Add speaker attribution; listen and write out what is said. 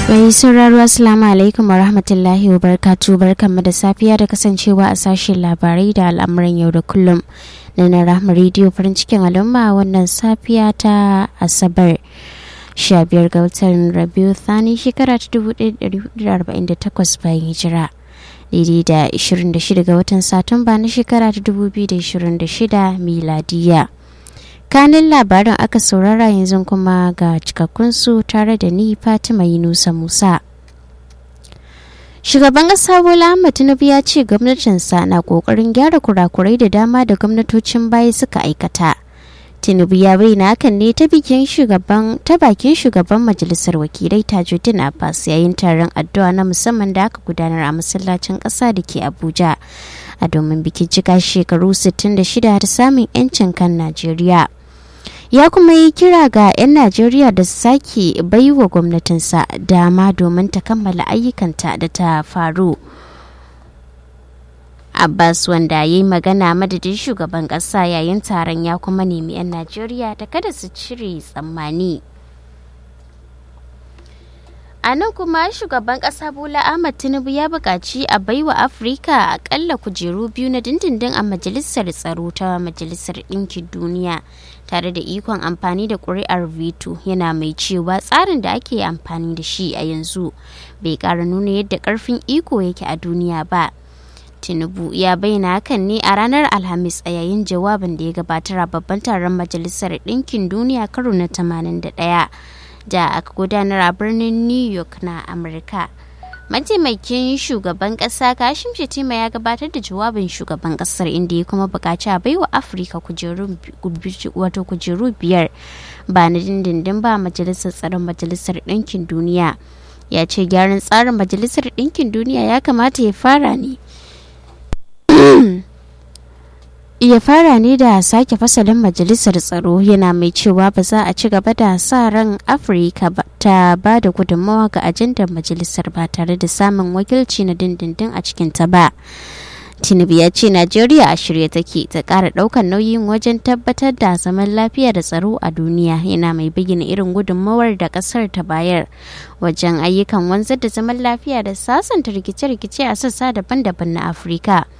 Speaker 1: Mai sauraro Assalamu alaikum wa rahmatullahi wa barkatu barkanmu da safiya da kasancewa a sashen labarai da al'amuran yau da kullum na na rahama rediyo farin cikin al'umma wannan safiya ta asabar 15 ga watan rabiu thani shekara ta 1448 bayan hijira daidai da 26 ga watan satumba na shekara ta 2026 miladiya. kanin labarin aka saurara yanzu kuma ga cikakkunsu tare da ni fatima yunusa musa shugaban ƙasa bola ahmad tinubu ya ce gwamnatinsa na ƙoƙarin gyara kurakurai da dama da gwamnatocin baya suka aikata tinubu ya bayyana hakan ne ta bikin shugaban ta bakin shugaban majalisar wakilai tajuddin abbas yayin taron addu'a na musamman da aka gudanar a masallacin ƙasa da ke abuja a domin bikin cika shekaru 66 da samun 'yancin kan najeriya ya kuma yi kira ga 'yan najeriya da su sake baiwa gwamnatinsa dama domin ta kammala ayyukanta da ta faru abbas wanda ya yi magana madadin shugaban kasa yayin taron ya kuma nemi 'yan najeriya da kada su cire tsammani a nan kuma shugaban kasa bola ahmad tinubu ya buƙaci a baiwa afirka akalla kujeru biyu na dindindin a majalisar tsaro ta majalisar ɗinkin duniya tare da ikon amfani da ƙuri'ar veto yana mai cewa tsarin da ake amfani da shi a yanzu bai ƙara nuna yadda ƙarfin iko yake a duniya ba tinubu ya bayyana hakan ne a ranar alhamis a yayin jawabin da ya gabatar a babban taron majalisar ɗinkin duniya karo na 81 da aka gudanar a birnin new york na amurka mataimakin shugaban kasa kashim shetima ya gabatar da jawabin shugaban kasar inda ya kuma bukaci a baiwa afirka wato kujeru biyar ba na dindindin ba majalisar tsaron majalisar ɗinkin duniya ya ce gyaran tsarin majalisar ɗinkin duniya ya kamata ya fara ne ya fara ne da sake fasalin majalisar tsaro yana mai cewa ba za a ci gaba da sa ran afirka ta ba da gudunmawa ga ajandar majalisar ba tare da samun wakilci na dindindin a cikinta ba tinubu ya ce najeriya a shirye take ta kara daukan nauyin wajen tabbatar da zaman lafiya da tsaro a duniya yana mai bayyana irin gudunmawar da kasar ta bayar wajen ayyukan wanzar da zaman lafiya da sasanta rikice-rikice a sassa daban-daban na afirka